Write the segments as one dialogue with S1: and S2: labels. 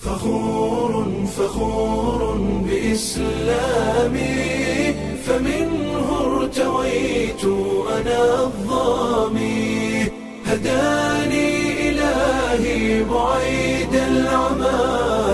S1: فخور فخور بإسلامي فمنه ارتويت أنا الظامي هداني إلهي بعيد العمى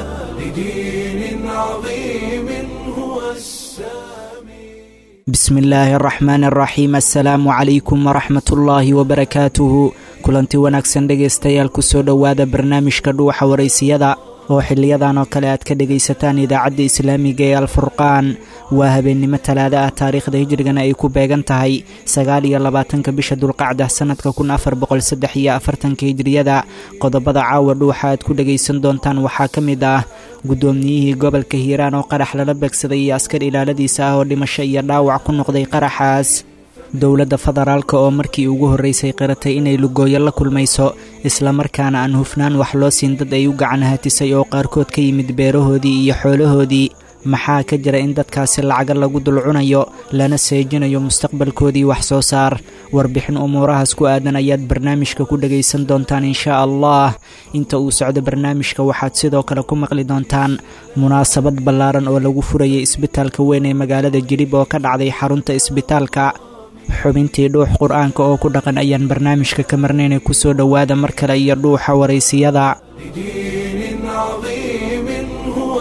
S1: لدين عظيم هو السامي
S2: bismi illaahi araxmaan araxiim assalaamu calaykum waraxmat ullaahi wabarakaatuhu kulanti wanaagsan dhegaystayaal kusoo dhowaada barnaamijka dhuuxa waraysiyada oo xiliyadan oo kale aad ka dhegaysataan idaacadda islaamiga ee alfurqaan waa habeennimo talaada ah taariikhda hijrigana ay ku beegan tahay sagaal iyo labaatanka bisha dulqacda sannadka kun afar boqol saddex iyo afartanka hijriyada qodobada caawa dhuuxa aad ku dhegaysan doontaan waxaa ka mid ah guddoomiyihii gobolka hiiraan oo qarax lala beegsaday iyo askar ilaaladiisa ah oo dhimasho iyo dhaawac ku noqday qaraxaas dowladda federaalk oo markii ugu horraysay qiratay inay lugooyo la kulmayso islamarkaana aan hufnaan wax loo siin dad ay u gacan hatisay oo qaarkood ka yimid beerahoodii iyo xoolahoodii maxaa ka jira in dadkaasi lacaga lagu dulcunayo lana seejinayo mustaqbalkoodii wax soo saar warbixin umuurahaas ku aadan ayaad barnaamijka ku dhegaysan doontaan inshaa allah inta uu socdo barnaamijka waxaad sidoo kale ku maqli doontaan munaasabad ballaaran oo lagu furayay isbitaalka weyn ee magaalada jilib oo ka dhacday xarunta isbitaalka xubintii dhuux qur-aanka oo ku dhaqan ayaan barnaamijka ka marnayna kusoo dhowaada mar kale iyo dhuuxa waraysiyada
S1: لدين عظيم هو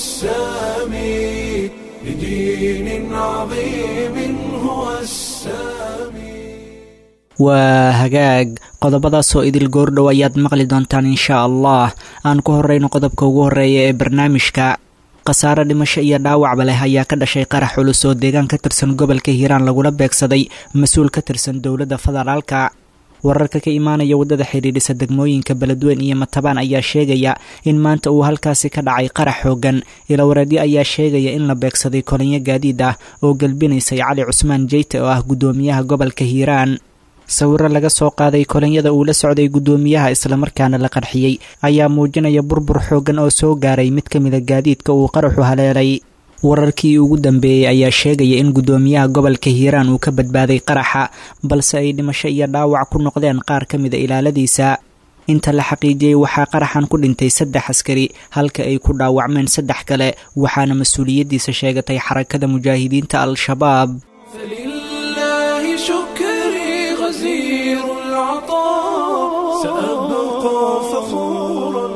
S1: السامي لدين عظيم هو السامي
S2: waa hagaag qodobadaasoo idil goordhow ayaad maqli doontaan inshaa allah aan ku horrayno qodobka ugu horreeya ee barnaamijka khasaare dhimasho iyo dhaawacba leh ayaa ka dhashay qarax culus oo deegaan ka tirsan gobolka hiiraan lagula beegsaday mas-uul ka tirsan dowladda federaalka wararka ka imaanaya waddada xidhiidhisa degmooyinka beledweyn iyo matabaan ayaa sheegaya in maanta uu halkaasi ka dhacay qarax xoogan ilawareedyo ayaa sheegaya in la beegsaday kolinyo gaadiid ah oo gelbinaysay cali cusmaan jeyte oo ah guddoomiyaha gobolka hiiraan sawiro laga soo qaaday kolinyada uu la socday guddoomiyaha islamarkaana la qarxiyey ayaa muujinaya burbur xooggan oo soo gaaray mid ka mida gaadiidka uu qaraxu haleelay wararkii ugu dambeeyey ayaa sheegaya in guddoomiyaha gobolka hiiraan uu ka badbaaday qaraxa balse ay dhimasho iyo dhaawac ku noqdeen qaar ka mida ilaaladiisa inta la xaqiijiyey waxaa qaraxan ku dhintay saddex askari halka ay ku dhaawacmeen saddex kale waxaana mas-uuliyaddiisa sheegatay xarakada mujaahidiinta al-shabaab
S1: فلله شكري غزير العطاء سأبقى فخورا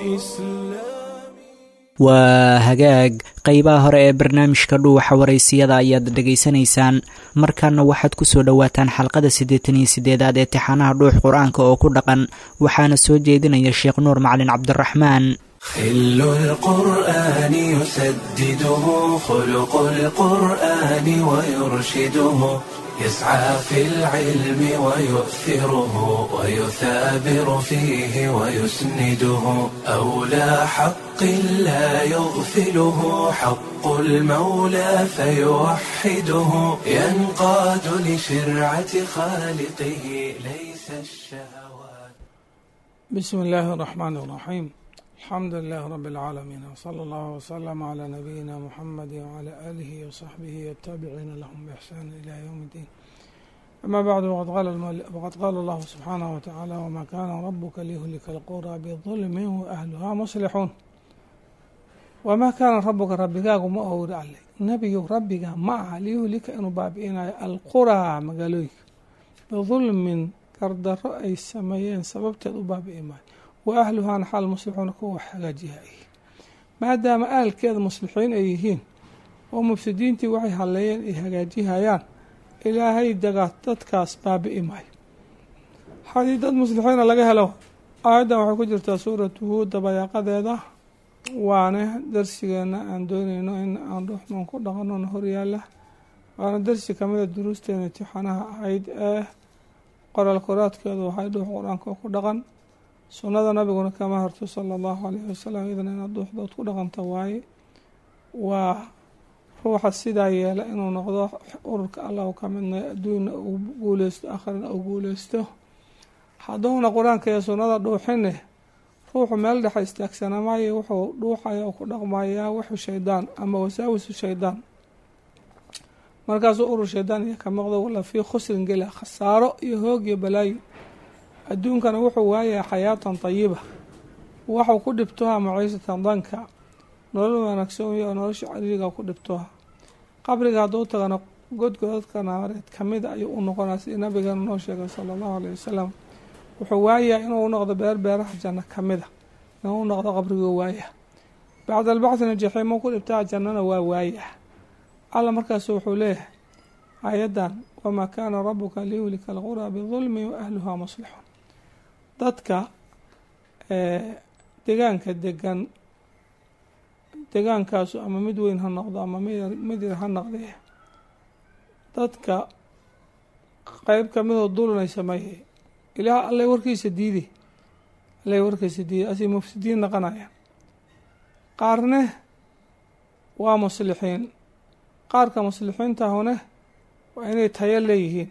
S1: بإسلامي
S2: waa hagaag qeybaha hore ee barnaamijka dhuuxa waraysiyada ayaad dhegaysanaysaan markaana waxaad ku soo dhowaataan xalqada siddeetan iyo siddeedaad ee tixaanaha dhuux qur-aanka oo ku dhaqan waxaana soo jeedinaya sheekh nuur macalin cabdiraxmaan
S1: خل القرآن يسدده خلق القرآن ويرشده يسعى في العلم ويؤثره ويثابر فيه ويسنده أولى حق لا يغفله حق المولى فيوحده ينقاد لشرعة خالقه ليس الشهوات
S3: بسم الله الرحمن الرحيم الحمد لله رب العالمين وصلى الله وسلم على نبينا محمد وعلى آله وصحبه والتابعين لهم بإحسان إلى يوم الدين أما بعد وقد قال, المؤلف وقد قال الله سبحانه وتعالى وما كان ربك ليهلك القرى بظلم وأهلها مصلحون وما كان ربك ربigaagu ma owra alle nebigu rabbiga ma aha liyuhlika inuu baabi'inayo alquraa magaalooyinka bidulmin gardaro ay sameeyeen sababteed u baabi'i maayo wa ahluhaana xaal muslixuuna kuwa wax hagaajiha ay maadaama ahalkeeda muslixiin ay yihiin oo mufsidiintii waxay halleeyeen ay hagaajihayaan ilaahay dagaa dadkaas baabi'i maayo haddii dad muslixiina laga helo aayaddan waxay ku jirtaa suuratu huud dabayaaqadeeda waana darsigeena aan dooneyno in aan dhuxman ku dhaqanona horyaala waana darsi kamida duruusteena imtixaanaha ahayd ee qoraal koraadkeedu waxay dhuux qur-aanka ku dhaqan sunnada nabiguna kama harto sala allahu alayhi wasalam idan inaad dhuuxdood ku dhaqanta waaye waa ruuxa sidaa yeela inuu noqdo ururka allah u ka midnay adduunna uu guuleysto akhrina uu guuleysto hadduuna qur-aanka iyo sunnada dhuuxine ruuxu meel dhexa istaagsana maayo wuxuu dhuuxaya oo ku dhaqmayaa wuxu shaydaan ama wasaawisu shaydaan markaasuu urur shaydaan iyo ka maqdo wala fii khusrin gela khasaaro iyo hoog iyo balaayo adduunkana wuxuu waayahay xayaatan tayiba waxuu ku dhibtoha maciisatan danka nolol wanaagsan oo nolosha cariiriga ku dhibtoha qabriga hadduu tagana godgodadka naareed kamid ayuu u noqonaa sidii nabigeena noo sheegay sala allahu alayh wasalam wuxuu waayaa inuu noqdo beer beeraha janno kamida inuu u noqdo qabriguu waaya bacda albacdina jaxiimo ku dhibtaa jannana waa waaya alla markaasu wuxuu leeyahay aayaddan wamaa kaana rabuka liyuhlika alquraa bidulmi wa ahluhaa muslixuun dadka degaanka degan degaankaasu ama mid weyn ha noqdo ama mid yar ha noqdee dadka qeyb kamidoo dulinay sameeyey ilaah allay warkiisa diiday allay warkiisa diiday asay mufsidiin naqanayaan qaarne waa muslixiin qaarka muslixiintahune waa inay tayo leeyihiin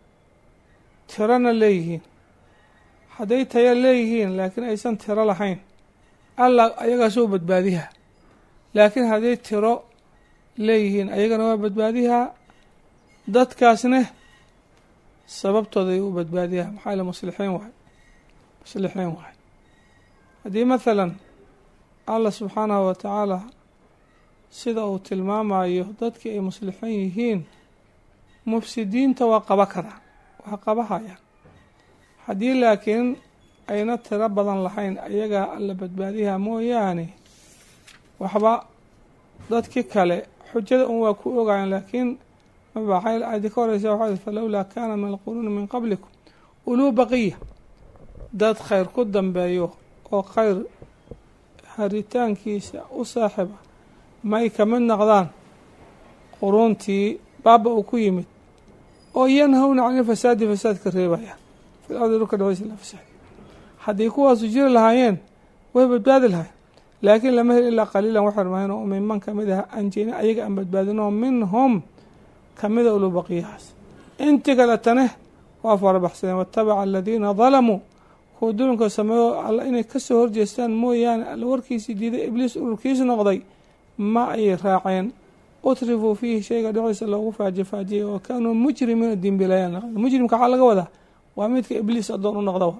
S3: tirona leeyihiin hadday tayo leeyihiin laakiin aysan tiro lahayn alla ayagaasoo badbaadiha laakiin hadday tiro leeyihiin ayagana waa badbaadihaa dadkaasne sababtooda ay u badbaadiyaa maxaa ile muslixiin waay muslixiin waay haddii mathalan allah subxaanahu wa tacaala sida uu tilmaamayo dadkii ay muslixiin yihiin mufsidiinta waa qaba karaan waa qabahayaan haddii laakiin ayna tiro badan lahayn ayagaa alla badbaadiha mooyaane waxba dadkii kale xujada un waa ku ogayan laakiin mabaxay aadi ka horeysa waxaa falowlaa kaana min alquruuni min qablikum uluu baqiya dad khayr ku dambeeyo oo khayr haritaankiisa u saaxiba may ka mid noqdaan quruuntii baaba uu ku yimid oo yanhawna cani fasaadi fasaadka reebaya fil ardi dhulka dhaweysa la fasaadi haddii kuwaasu jiri lahaayeen way badbaadi lahayn laakiin lama hel ilaa qaliilan waxay rumaayeen oo minman kamid ah anjeyna ayaga aan badbaadinoo minhum kamida ulu baqiyahaas intii kaletane waa farabaxsadeen watabaca aladiina dalamuu kuwa dulinka sameeyo alla inay kasoo horjeestaan mooyaane alla warkiisii diiday ibliis ururkiis noqday ma ayay raaceen utrifuu fiihi shayga dhexdiisa loogu faajifaajiyay oo kaanuu mujrimiina dimbilayaan mujrimka waxaa laga wadaa waa midka ibliis adoon u noqda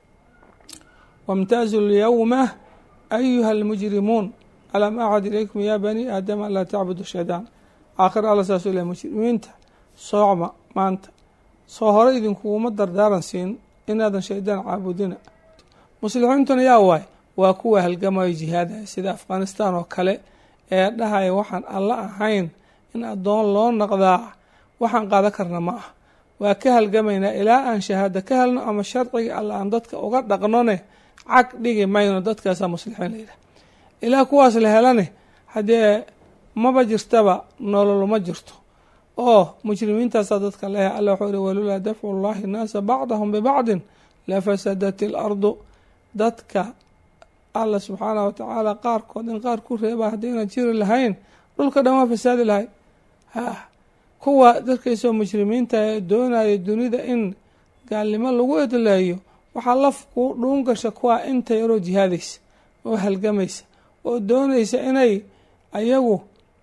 S3: wamtaazu lyawma ayuha almujrimuun alam acad ilaykum yaa bani aadama anlaa tacbudu shaydaan aakhir alla saasuu leh mujrimiinta soocma maanta soo hore idinkuguma dardaaran siin inaadan shaydaan caabudina muslixiintuna yaa waay waa kuwa halgamayo jihaadaya sida afghanistan oo kale ee dhahaya waxaan alla ahayn in addoon loo noqdaa waxaan qaadan karna ma ah waa ka halgamaynaa ilaa aan shahaado ka helno ama sharciga alla aan dadka uga dhaqnone cag dhigi mayno dadkaasaa muslixiin layidhah ilaa kuwaas la helane haddee maba jirtaba nolol ma jirto oo mujrimiintaasaa dadka leehay alla wuxuu ihi walulaa dafcu llahi nnaasa bacdahum bibacdin lafasadat ilardu dadka alla subxaanah wa tacaala qaarkood in qaar ku reeba haddayna jiri lahayn dhulka dhan waa fasaadi lahay ha kuwa dadkaysoo mujrimiinta ee doonaya dunida in gaalnimo lagu edleeyo waxaa lafku dhuun gasha kuwa inta yaroo jihaadaysa oo halgamaysa oo doonaysa inay ayagu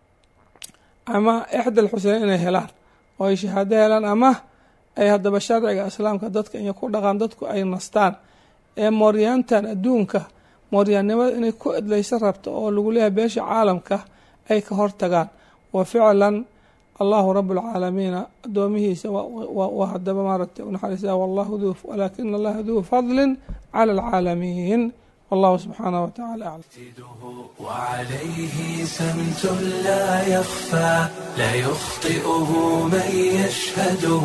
S3: ama ixdal xuseyn inay helaan oo ay shahaado helaan ama ay haddaba sharciga islaamka dadka inay ku dhaqaan dadku ay nastaan ee mooryaantan adduunka mooryaannimada inay ku edlaysa rabto oo lagu leeyahay beesha caalamka ay ka hortagaan wa ficlan allahu rabu lcaalamiina addoomihiisa waa hadaba maaragtay unaxariisa wallahu du walaakina allaha duu fadlin cala alcaalamiin wallahu subxaanah wa tacala aclam
S1: وعليه سمت لا يخفى لا يخطئه من يشهده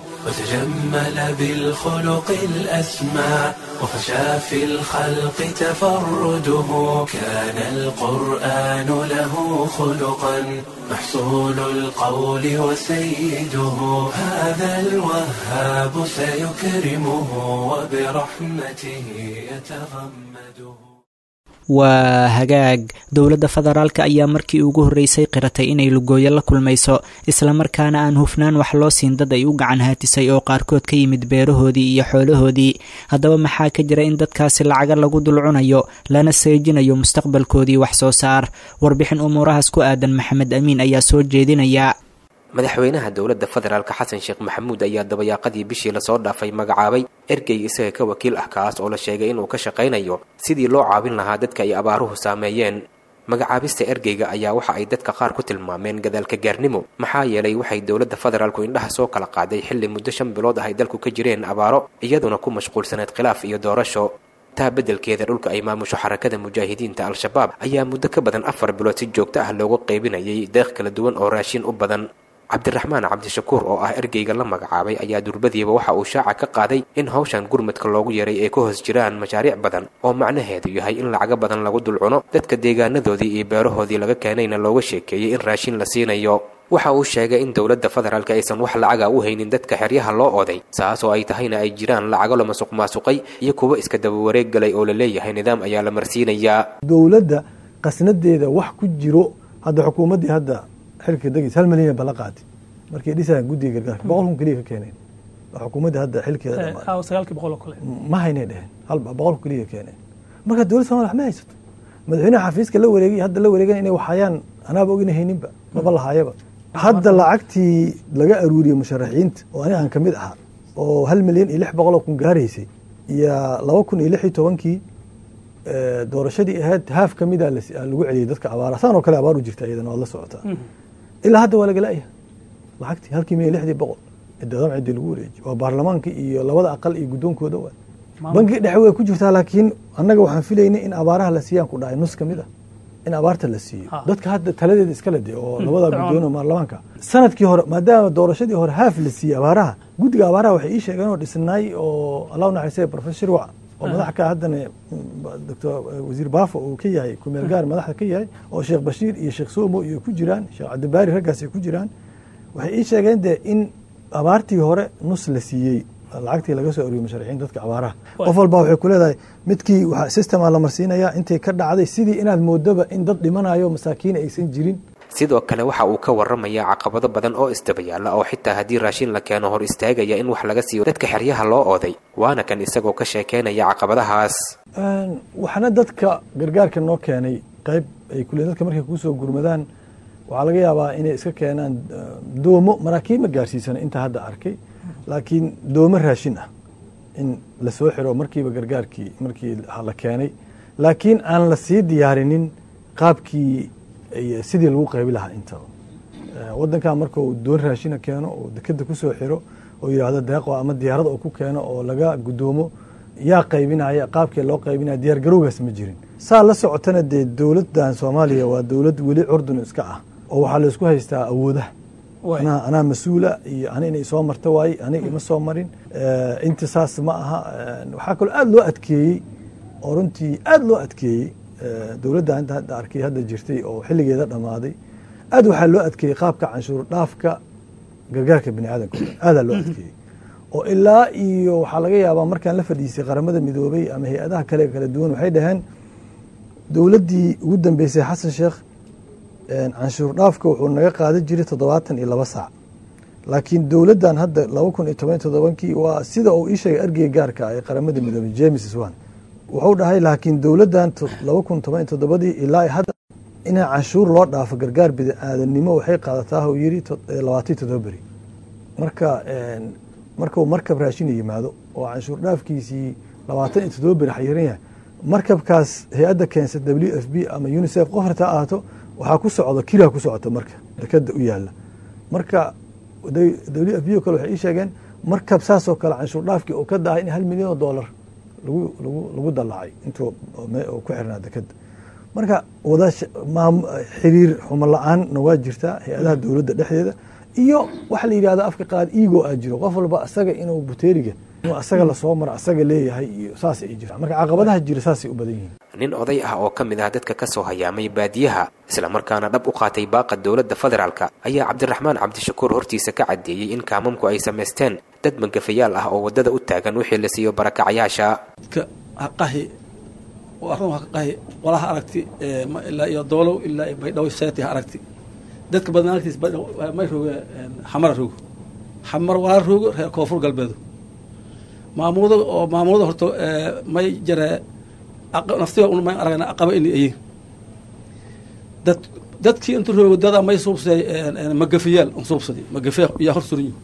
S1: وتجمل بالخلق الأسمى وفشى في الخلق تفرده كان القرآن له خلقا محصول القول وسيده هذا الوهاب سيكرمه وبرحمته يتغمده
S2: waa hagaag dowladda federaalka ayaa markii ugu horreysay qiratay inay lugooyo la kulmayso islamarkaana aan hufnaan wax loo siin dad ay u gacan haatisay oo qaarkood ka yimid beerahoodii iyo xoolahoodii haddaba maxaa ka jira in dadkaasi lacaga lagu dulcunayo lana seejinayo mustaqbalkoodii wax soo saar warbixin umuurahaas ku aadan maxamed amiin ayaa soo jeedinaya
S4: madaxweynaha dowladda federaalka xasan sheekh maxamuud ayaa dabayaaqadii bishii lasoo dhaafay magacaabay ergey isaga ka wakiil ah kaas oo la sheegay inuu ka shaqaynayo sidii loo caawin lahaa dadka ay abaaruhu saameeyeen magacaabista ergeyga ayaa waxa ay dadka qaar ku tilmaameen gadaalka gaarnimo maxaa yeelay waxay dowladda federaalku indhaha soo kala qaaday xilli muddo shan bilood ah ay dalku ka jireen abaaro iyaduna ku mashquulsaneed khilaaf iyo doorasho taa beddelkeeda dhulka ay maamusho xarakada mujaahidiinta al-shabaab ayaa muddo ka badan afar bilood si joogto ah loogu qaybinayay deeq kala duwan oo raashin u badan cabdiraxmaan cabdishakuur oo ah ergeyga la magacaabay ayaa durbadiiba waxa uu shaaca ka qaaday in hawshan gurmadka loogu yeeray ay ka hoos jiraan mashaariic badan oo macnaheedu yahay in lacago badan lagu dul cuno dadka deegaanadoodii iyo beerahoodii laga keenayna looga sheekeeyey in raashin la siinayo waxa uu sheegay in dowladda federaalka aysan wax lacaga u haynin dadka xeryaha loo oday saas oo ay tahayna ay jiraan lacago la masuq maasuqay iyo kuwo iska daba wareeg galay oo la leeyahay nidaam ayaa la marsiinayaa
S5: dowladda qasnadeeda wax ku jiro hadda xukuumaddii hadda xilka degis hal milyan bala qaatay markay dhisayaan guddiga gargaarka boqol kun keliya ka keeneen xukuumaddii hadda xilkeeda dhamaaday
S6: sagaalkii boqol oo kale
S5: ma haynay dheheen hal boqol kun keliya keeneen marka dowladda somalia wax ma haysato madaxweynaha xafiiska la wareegay hadda la wareegan inay waxhayaan anaaba ogina hayninba maba lahaayaba hadda lacagtii laga aruuriyey musharaxiinta oo ani aan ka mid ahaa oo hal milyan iyo lix boqol oo kun gaaraysay iyo laba kun iyo lix iyo tobankii doorashadii ahayd haaf ka mida lagu celiyey dadka abaara saan oo kale abaar u jirta iyadana waad la socotaa ilaa hadda waa lagala'ya lacagtii halkii milyan lixdii boqol cidadan cidii lagu wareejiy waa baarlamaanka iyo labada aqal iyo guddoonkooda waa banki dhexe way ku jirtaa laakiin annaga waxaan filaynay in abaaraha la siiyaan ku dhahay nus ka mid ah in abaarta la siiyo dadka hadda taladeeda iskala de oo labada guddoon oo baarlamaanka sanadkii hore maadaama doorashadii hore haaf la siiyey abaaraha guddiga abaaraha waxay ii sheegeen oo dhisnaay oo allah naxariisay professor wac oo madax ka haddana doctor wasiir baafo uu ka yahay kumeel gaar madaxda ka yahay oo sheekh bashiir iyo sheekh somo iyo ku jiraan sheekh cabdibaari raggaas ay ku jiraan waxay ii sheegeen de in abaartii hore nus la siiyey lacagtii laga soo ariyey musharaxiin dadka abaaraha qof walba waxay ku leedahay midkii systema la marsiinayaa intay ka dhacday sidii inaad moodaba in dad dhimanayo masaakiin aysan jirin
S4: sidoo kale waxa uu ka warramayaa caqabado badan oo isdabayaalla oo xitaa haddii raashin la keeno hor istaagaya in wax laga siiyo dadka xeryaha loo ooday waana kan isagoo ka sheekeynaya caqabadahaas
S5: waxna dadka gargaarka noo keenay qayb ay kule dadka markay kusoo gurmadaan waxaa laga yaabaa inay iska keenaan doomo maraakiib ma gaarsiisana inta hadda arkay laakiin doomo raashin ah in lasoo xiro markiiba gargaarkii markii la keenay laakiin aan la sii diyaarinin qaabkii sidii lagu qaybi lahaa intaba wadankan marka uu doon raashina keeno oo dekeda kusoo xiro oo yidhaahdo deeqo ama diyaarad oo ku keeno oo laga guddoomo yaa qaybinaya qaabkii loo qaybinaya diyaar garowgaas ma jirin saa la socotana dee dowladdan soomaaliya waa dowlad weli curdun iska ah oo waxaa laysku haystaa awoodaha anaa mas-uula iyo ani inay soo marta waaye aniga ima soo marin inta saas ma aha waxaa kaloo aada loo adkeeyey oo runtii aada loo adkeeyey dowladda inta hadda arkay hadda jirtay oo xilligeeda dhammaaday aad waxaa loo adkeeyey qaabka canshuur dhaafka gargaarka bini aadamka aadaa loo adkeeyey oo ilaa iyo waxaa laga yaabaa markaan la fadhiisay qaramada midoobay ama hay-adaha kale kala duwan waxay dhaheen dowladdii ugu dambeysay xasan sheekh canshuur dhaafka wuxuu naga qaadan jiray toddobaatan iyo laba saac laakiin dowladdan hadda laba kun iyo toban toddobankii waa sida uu ii sheegay ergeyga gaarka ah ee qaramada midoobay james swan wuxuu dhahay laakiin dowladdan laba kun toban iyo toddobadii ilaa hadda inaa canshuur loo dhaafo gargaar bini aadanimo waxay qaadataa uu yiri labaatan toddoba beri marka markuu markab raashin yimaado oo canshuur dhaafkiisii labaatan iyo toddoba beri xayiran yahay markabkaas hay-adda keensa w f b ama unicef qof hartaa ahaato waxaa ku socda kiraa ku socota marka dekada u yaala marka w f b o kale waxay ii sheegeen markab saasoo kale canshuur dhaafkii oo ka dahay in hal milyan oo dollar lagu lagu lagu dallacay intuu ku xirnaa dekada marka wada xiriir xumo la-aanna waa jirtaa hay-adaha dowladda dhexdeeda iyo waxa la yidhahda afka qaad ego aa jiro qof walba asaga inuu buteeriga inuu asaga lasoo maro asaga leeyahay iyo saas ay jirta marka caqabadaha jira saasay u badan yihiin
S4: nin oday ah oo ka mid ah dadka ka soo hayaamay baadiyaha islamarkaana dhab u qaatay baaqa dowladda federaalka ayaa cabdiraxmaan cabdishakuur hortiisa ka caddeeyey in kaamamku ay samaysteen dad magafayaal ah oo waddada u taagan wixii la siiyo barakacayaasha
S6: qahi arrin waa ka qahi walaha aragti ilaa iyo doolow ilaa iyo baydhabo seeti ha aragti dadka badan aragtiis may rooge xamara roogo xamar walaa roogo reer koonfur galbeedu maamulada oo maamulada horta may jare naftiga un may aragna aqaba ini ayin dad dadkii inta roogo dad amay suubsaday magafiyaal an suubsaday magafe yaa hor suran yihi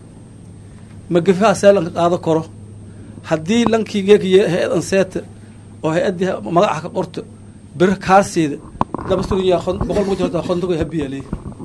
S6: magafahaasee lanka qaado karo haddii lankii geekiye hay-adan seeta oo hay-addii magaca ka qorto bir kaarsiida laba suran yaha boqol muj horta kontogo habiyaaley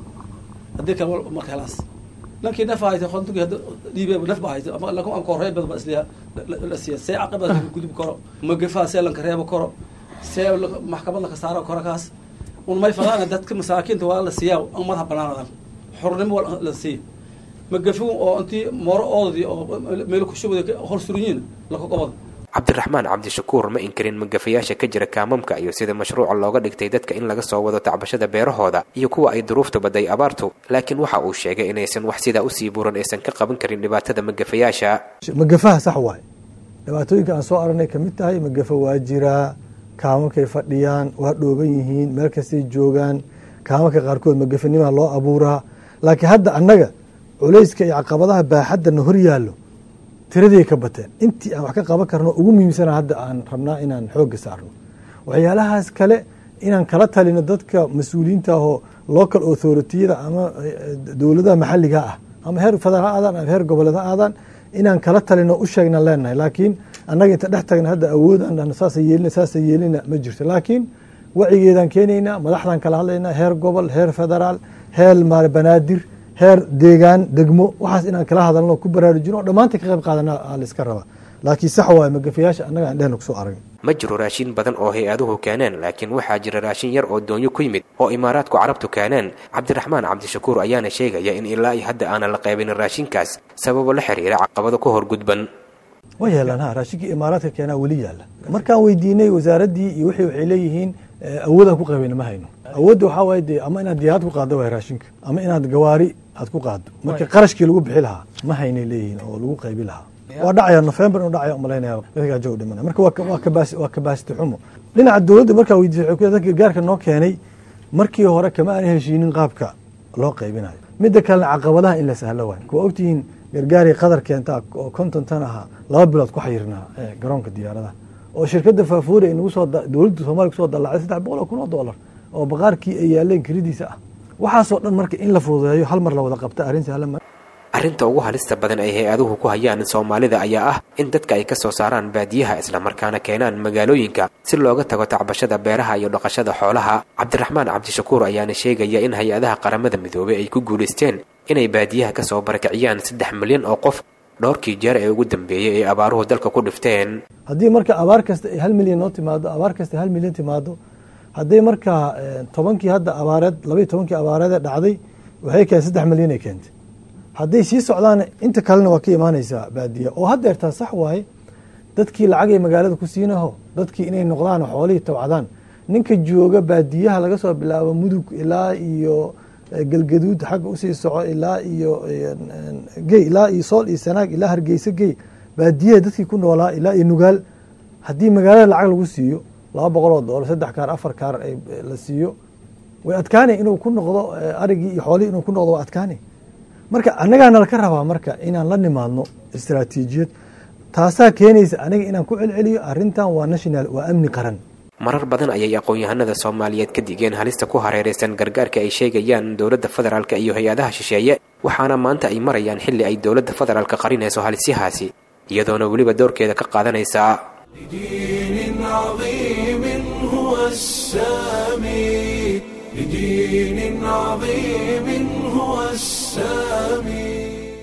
S6: haddii kale marka helaas lankii naf hayta kontogi hadda dhiibe naf ba hayta ama lanka anka horey bad ba isliya la siiya see caqabada gudub karo magafaha see lanka reebo karo see maxkamad laka saaro karo kaas un may fadaana dadka masaakiinta waa la siiyaa an madaxa banaanadan xornimo la siiya magafigu oo intii mooro oodadii oo meel kushubada hor suranyiin laka qobada
S4: cabdiraxmaan cabdishakuur ma inkarin magafayaasha ka jira kaamamka iyo sida mashruuca looga dhigtay dadka in laga soo wado tacbashada beerahooda iyo kuwa ay duruufta baday abaartu laakiin waxa uu sheegay inaysan wax sidaa usii buuran aysan ka qaban karin dhibaatada magafayaasha
S5: magafaha sax waay dhibaatooyinka aan soo aragnay kamid tahay magafa waa jiraa kaamakay fadhiyaan waa dhooban yihiin meel kastay joogaan kaamanka qaarkood magafanimaa loo abuuraa laakiin hadda annaga culayska iyo caqabadaha baaxaddana hor yaallo tiraday ka bateen intii aan wax ka qaban karno ugu muhiimsana hadda aan rabnaa inaan xoogga saarno waxyaalahaas kale inaan kala talino dadka mas-uuliyiinta ahoo local authoritiyada ama dowladaha maxalliga ah ama heer federaal ha aadaan ama heer goboleed ha aadaan inaan kala talino u sheegna leenahay laakiin annaga inta dhex tagna hadda awoodaan saasa yeelina saasa yeelina ma jirto laakiin wacigeedaan keenaynaa madaxdaan kala hadlaynaa heer gobol heer federaal heer maar banaadir heer deegaan degmo waxaas inaan kala hadalno ku baraarujino dhammaanta ka qayb qaadana layska rabaa laakiin sax waay magafayaasha annaga aan dhehna kusoo aragn
S4: ma jiro raashin badan oo hay-aduhu keeneen laakiin waxaa jira raashin yar oo doonyo ku yimid oo imaaraadku carabtu keeneen cabdiraxmaan cabdishakuur ayaana sheegaya in ilaa iyo hadda aanan la qaybinin raashinkaas sababo la xiriira caqabado ka hor gudban
S5: wa yeelaan ha raashinkii imaaraadka keenaa weli yaalla markaan weydiinay wasaaraddii iyo wixii waxay leeyihiin awoodaan ku qabayna ma hayno awoodda waxaa waaye dee ama inaad diyaarad ku qaaddo waay raashinka ama inaad gawaari aad ku qaaddo marka qarashkii lagu bixi lahaa ma haynay leeyihiin oo lagu qaybi lahaa waa dhacaya november inuu dhacaya umalaynaya dadkaa joog dhimana marka waa kabas waa kabaasiti xumo dhinaca dowladda markaa weydiisay waxay ku dadka gargaarka noo keenay markii hore kama aan heshiinin qaabka loo qaybinayo midda kalena caqabadaha in la sahlo waayo kuwa ogtihiin gargaarii qadar keentaa oo konton tan ahaa laba bilood ku xayirnaa garoonka diyaaradaha oo shirkadda faafuuri ay nagu soo dowladda soomaliya kusoo dallacday saddex boqol oo kun oo dollar oo baqaarkii ay yaaleen kelidiisa ah waxaasoo dhan marka in la fududeeyo hal mar la wada qabta arrin sahlan
S4: arrinta ugu halista badan ay hay-aduhu ku hayaan soomaalida ayaa ah in dadka ay ka soo saaraan baadiyaha islamarkaana keenaan magaalooyinka si looga tago tacbashada beeraha iyo dhaqashada xoolaha cabdiraxmaan cabdishakuur ayaana sheegaya in hay-adaha qaramada midoobey ay ku guulaysteen inay baadiyaha ka soo barakiciyaan saddex milyan oo qof dhowrkii jeer ee ugu dambeeyey ee abaaruhu dalka ku dhifteen
S5: haddii marka abaar kasta ay hal milyan noo timaado abaar kasta hal milyan timaado hadday markaa tobankii hadda abaareed labaiy tobankii abaareedee dhacday waxay keen saddex milyan ay keentay hadday sii socdaan inta kalena waa ka imaanaysaa baadiya oo haddeertaa sax waaye dadkii lacagay magaalada ku siinaho dadkii inay noqdaan xoolihii tabcadaan ninka jooga baadiyaha laga soo bilaabo mudug ilaa iyo galgaduud xagga usii soco ilaa iyo gey ilaa iyo sool iyo sanaag ilaa hargeysa gey baadiyaha dadkii ku noolaa ilaa iyo nugaal haddii magaalada lacag lagu siiyo laba boqol oo doolar saddex kaar afar kaar la siiyo way adkaanay inuu ku noqdo arigii iyo xoolihii inuu ku noqdo waa adkaanay marka annagaana laka rabaa marka inaan la nimaadno istaraatiijiyad taasaa keenaysa aniga inaan ku celceliyo arrintan waa national waa amni qaran
S4: marar badan ayay aqoon-yahanada soomaaliyeed ka digeen halista ku hareeraysan gargaarka ay sheegayaan dowladda federaalka iyo hay-adaha shisheeye waxaana maanta ay marayaan xilli ay dowladda federaalka qarinayso halisyahaasi iyadoona weliba doorkeeda ka qaadanaysa
S1: لدين عظيم هو السامي لدين عظيم هو السامي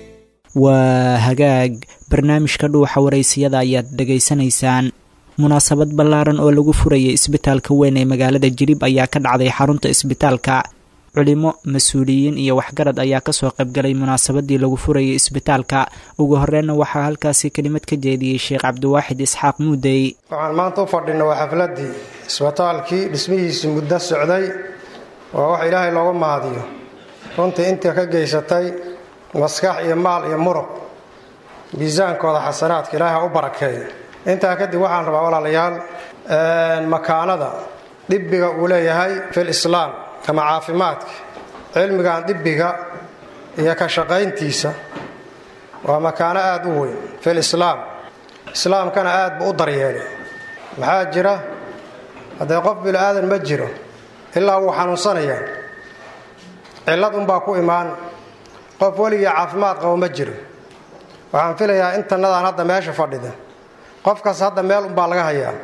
S2: waa hagaag barnaamijka dhuuxa waraysiyada ayaad dhegaysanaysaan munaasabad ballaaran oo lagu furayay isbitaalka weyn ee magaalada jilib ayaa ka dhacday xarunta isbitaalka culimo mas-uuliyiin iyo waxgarad ayaa kasoo qaybgalay munaasabadii lagu furayay isbitaalka ugu horreynna waxaa halkaasi kelimad ka jeediyey sheekh cabdiwaaxid isxaaq muudey
S7: waxaan maanta u fadhinay waa xafladii isbitaalkii dhismihiisii muddo socday waa wax ilaahay looga mahadiyo runtii intii ka geysatay maskax iyo maal iyo muruq miisaankooda xasanaadka ilaahay ha u barakeeyo intaa kadib waxaan rabaa walaalayaal makaanada dhibbiga uu leeyahay fil islaam ama caafimaadka cilmigan dhibbiga iyo ka shaqayntiisa waa makaano aada u weyn fil islaam islaamkana aad buu u daryeelay maxaa jira haddee qof bini aadan ma jiro ilaa wuu xanuunsanayaa cillad unbaa ku imaan qof weligii caafimaad qabo ma jiro waxaan filayaa intanadaan hadda meesha fadhida qofkaas hadda meel unbaa laga hayaa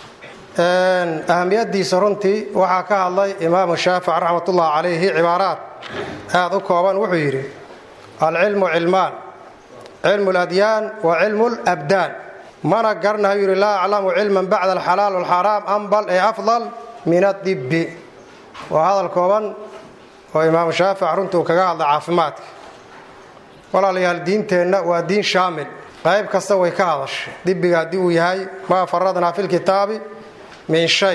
S7: ahamiyadiisa runtii waxaa ka hadlay imaamu shaafic raxmatullahi calayhi cibaaraad aada u kooban wuxuu yidhi alcilmu cilmaan cilmu ladyaan wa cilmu labdaan mana garanayu yidhi laa aclamu cilman bacda alxalaal walxaraam ambal ee afdal min adibbi waa hadal kooban oo imaamu shaafic runtuu kaga hadlay caafimaadka walaalayaal diinteenna waa diin shaamil qayb kasta way ka hadashay dibiga haddii uu yahay maa faradnaa fi lkitaabi min shay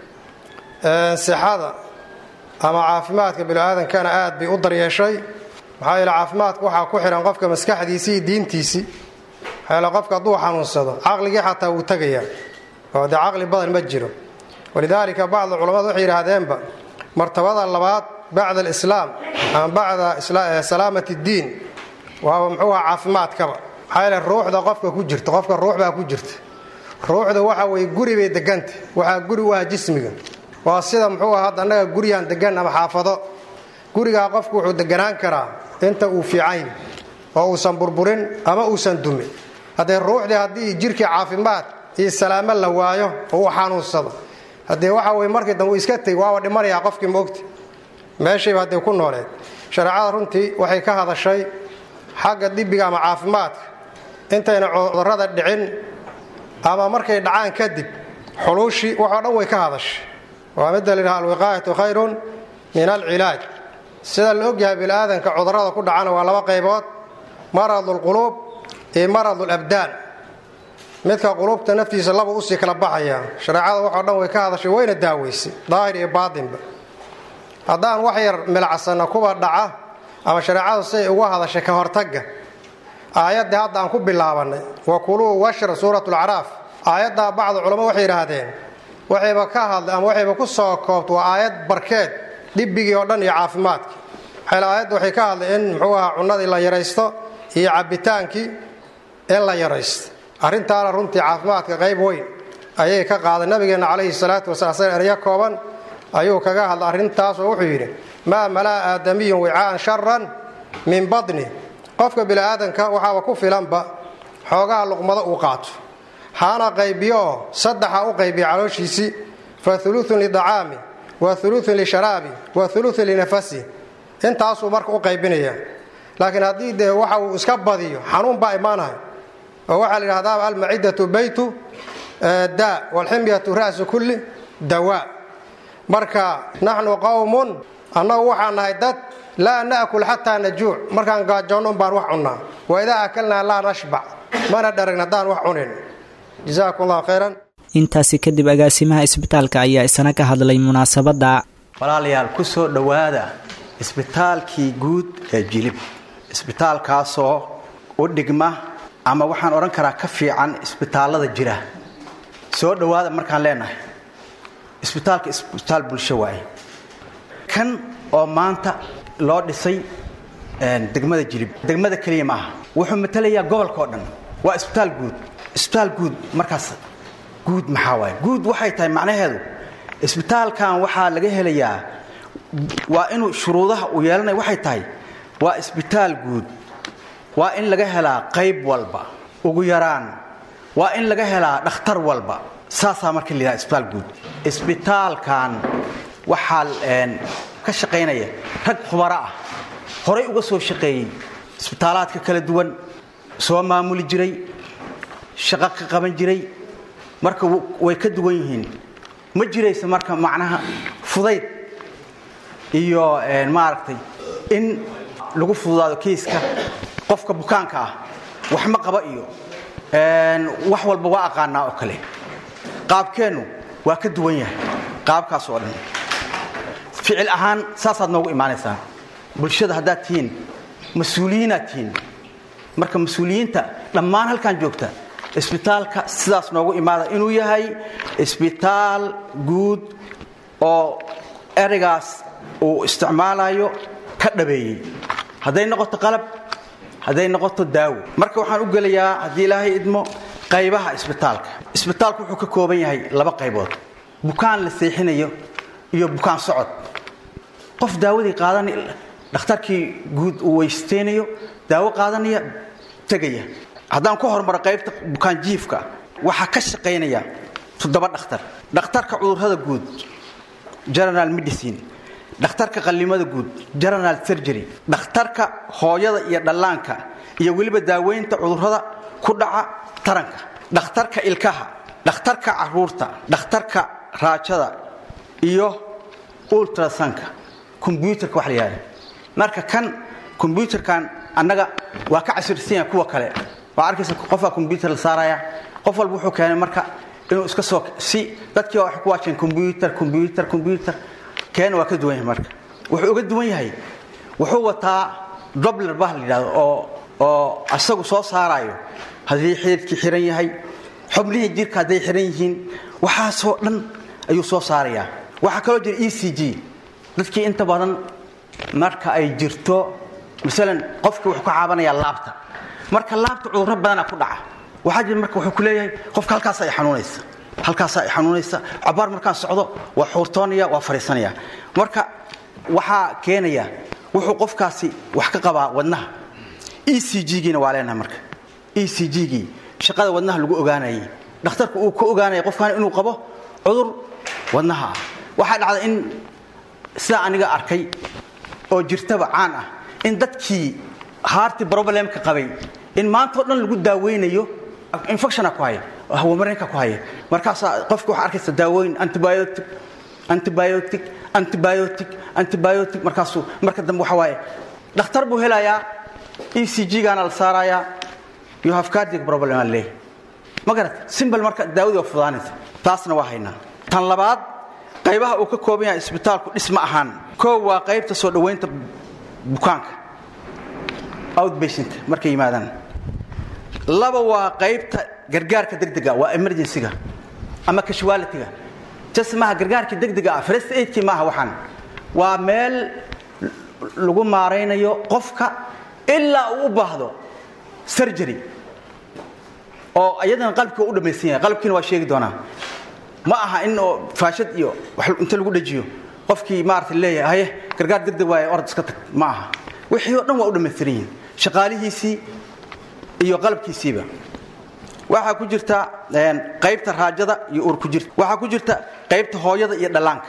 S7: sixada ama caafimaadka bini-aadankana aad bay u daryeeshay maxaa yeele caafimaadka waxaa ku xihan qofka maskaxdiisii iyo diintiisii maxaa yeele qofka hadduu xanuunsado caqligii xataa wuu tegayaa oo dee caqli badan ma jiro walidaalika bacdu culammadu waxay yidhaahdeenba martabada labaad bacda alislaam ama bacda salaamat ddiin waaba muxuu aha caafimaadkaba maxaa yeele ruuxda qofka ku jirta qofka ruux baa ku jirta ruuxda waxa weye guri bay deganta waxaa guri u ah jismiga waa sida muxuu aha hadda annaga guriyaan degan ama xaafado gurigaa qofku wuxuu deganaan karaa inta uu fiicayn oo uusan burburin ama uusan dumin haddee ruuxdii haddii jirkii caafimaad iyo salaamo la waayo oo uu xanuunsado haddee waxa weye markii dambe uu iska tegi waaba dhimanayaa qofkii moogta meeshayba haddee ku nooleed shareecada runtii waxay ka hadashay xagga dibiga ama caafimaadka intayna cudurrada dhicin ama markay dhacaan kadib xuluushii waxoo dhan way ka hadashay waa midda layidhaha alwiqaayatu khayrun min alcilaaj sida la ogyahay biniaadanka cudurrada ku dhacana waa laba qaybood maradu lquluub iyo maradu labdaan midka quluubta naftiisa laba usii kala baxaya shareecada waxoo dhan way ka hadashay wayna daaweysay daahir iyo baatinba haddaan wax yar milacsanna kuwa dhaca ama shareecadu siay uga hadashay ka hortagga aayaddii hadda aan ku bilaabannay wa kuluu washra suurat lacraaf aayaddaa bacdu culamo waxay yidhaahdeen waxayba ka hadlay ama waxayba ku soo koobta waa aayad barkeed dhibigii oo dhan iyo caafimaadkii maxayl aayadda waxay ka hadlay in muxuu ahaa cunnadii la yaraysto iyo cabbitaankii in la yaraysto arrintaana runtii caafimaadka qayb weyn ayay ka qaaday nabigeenna calayhi salaatu wasalaam sida eryo kooban ayuu kaga hadlay arrintaasoo wuxuu yidhi maa malaa aadamiyun wicaan sharan min badni qofka bini'aadanka waxaaba ku filanba xoogaha luqmado uu qaato haana qaybiyo oo saddexa u qaybiya calooshiisii fa uluun lidacaami wa uluun lisharaabi wa uluun linafasi intaasuu marka u qaybinaya laakiin haddii dee waxa uu iska badiyo xanuun baa imaanahay oo waxaa la yidhahdaa almacidatu baytu daa walximyatu ra'su kulli dawaa marka naxnu qowmun annagu waxaan nahay dad laa na'kul xataa najuuc markaan gaajoonno un baan wax cunnaa wa idaa akalnaa laa nashbac mana dharagn haddaan wax cunin jazaakum allah khayran
S2: intaasi kadib agaasimaha isbitaalka ayaa isna ka hadlay munaasabadda
S8: walaalayaal ku soo dhowaada isbitaalkii guud ee jilib isbitaalkaasoo u dhigma ama waxaan odhan karaa ka fiican isbitaallada jira soo dhowaada markaan leenahay isbitaalka isbitaal bulsho waaye kan oo maanta loo dhisay degmada jilib degmada keliya maaha wuxuu matalayaa gobolka oo dhan waa isbitaal guud isbitaal guud markaas guud maxaa waaye guud waxay tahay macnaheedu isbitaalkan waxaa laga helayaa waa inuu shuruudaha uu yeelanaya waxay tahay waa isbitaal guud waa in laga helaa qayb walba ugu yaraan waa in laga helaa dhakhtar walba saasaa marka la yidhaha isbitaal guud isbitaalkan waxaa ka shaqaynaya rag khubaro ah horay uga soo shaqeeyey isbitaalaadka kala duwan soo maamuli jiray shaqo ka qaban jiray marka way ka duwan yihiin ma jiraysa marka macnaha fudayd iyo maaragtay in lagu fududaado kiiska qofka bukaanka ah wax ma qaba iyo wax walba waa aqaanaa oo kale qaabkeennu waa ka duwan yahay qaabkaas oo dhan ficil ahaan saasaad noogu imaanaysaan bulshada haddaad tihiin mas-uuliyiinaad tihiin marka mas-uuliyiinta dhammaan halkan joogta isbitaalka sidaas noogu imaada inuu yahay isbitaal guud oo ereygaas uu isticmaalayo ka dhabeeyey hadday noqoto qalab hadday noqoto daawo marka waxaan u gelayaa haddii ilaahay idmo qaybaha isbitaalka isbitaalku wuxuu ka kooban yahay laba qaybood bukaan la seexinayo iyo bukaan socod qof daawadii qaadan dhakhtarkii guud uu weysteynayo daawo qaadanaya tegaya haddaan ku hormaro qaybta bukaanjiifka waxaa ka shaqaynaya toddoba dhakhtar dhakhtarka cudurrada guud general medicine dhakhtarka qallimada guud general surgery dhakhtarka hooyada iyo dhallaanka iyo weliba daaweynta cudurrada ku dhaca taranka dhakhtarka ilkaha dhakhtarka caruurta dhakhtarka raajada iyo ultrasanka kombyuutarka wax la yihahda marka kan kombyuutarkan annaga waa ka casirsan yahay kuwa kale waa arkaysa qofaa kombyuutar la saaraya qof walba wuxuu keenay marka inuu iska soo si dadkii waxay ku waajeen kombyuutar kombyuutar kombyuutar keena waa ka duwan yahay marka wuxuu uga duwan yahay wuxuu wataa dobler bah la yidhahdo oo oo asagu soo saarayo haddii xididkii xiran yahay xubnihii jirka hadday xiran yihiin waxaasoo dhan ayuu soo saarayaa waxaa kaloo jira e c g dadkii inta badan marka ay jirto maalan qofkii wuxuu ka caabanayaa laabta marka laabta cudurro badanaa ku dhaca waxaa jira marka wuxuu ku leeyahay qofka halkaasa ay xanuunaysa halkaasaa ay xanuunaysa cabaar markaan socdo waa xuurtoonaya waa fadhiisanaya marka waxaa keenaya wuxuu qofkaasi wax ka qabaa wadnaha e c g-giina waa leenahay marka e c g-gii shaqada wadnaha lagu ogaanayay dhakhtarku uu ka ogaanaya qofkan inuu qabo cudur wadnaha ah waxaa dhacda in sidaa aniga arkay oo jirtaba caan ah in dadkii haarti problemka qabay in maantao dhan lagu daaweynayo infectiona ku haya hawamareenka ku haya markaasaa qofki waxaa arkaysa daawooyin antibiotic antibiotic antibiotic antibiotic markaasuu marka dambe waxa waaye dhakhtar buu helayaa e c g-gaana la saarayaa you have cardiac problem aan leeyahay ma garat simbal marka daawadii waa fudaanaysa taasna waa haynaa tan labaad qaybaha uu ka kooban yahay isbitaalku dhisma ahaan koow waa qaybta soo dhowaynta bukaanka outbationka markay yimaadaan laba waa qaybta gargaarka degdega waa emergencyga ama casualitiga jas maaha gargaarka degdega ah first aidkii maaha waxaan waa meel lagu maaraynayo qofka ilaa uu u baahdo surgery oo iyadana qalbkii u dhammaysan yahay qalbkiina waa sheegi doonaa ma aha in oo faashad iyo wax inta lagu dhajiyo qofkii maarata leeyahay haye gargaar degdeg waaye orod iska tag ma aha wixii oo dhan waa u dhammaystiran yihiin shaqaalihiisii iyo qalabkiisiiba waxaa ku jirta qaybta raajada iyo uur ku jirta waxaa ku jirta qaybta hooyada iyo dhallaanka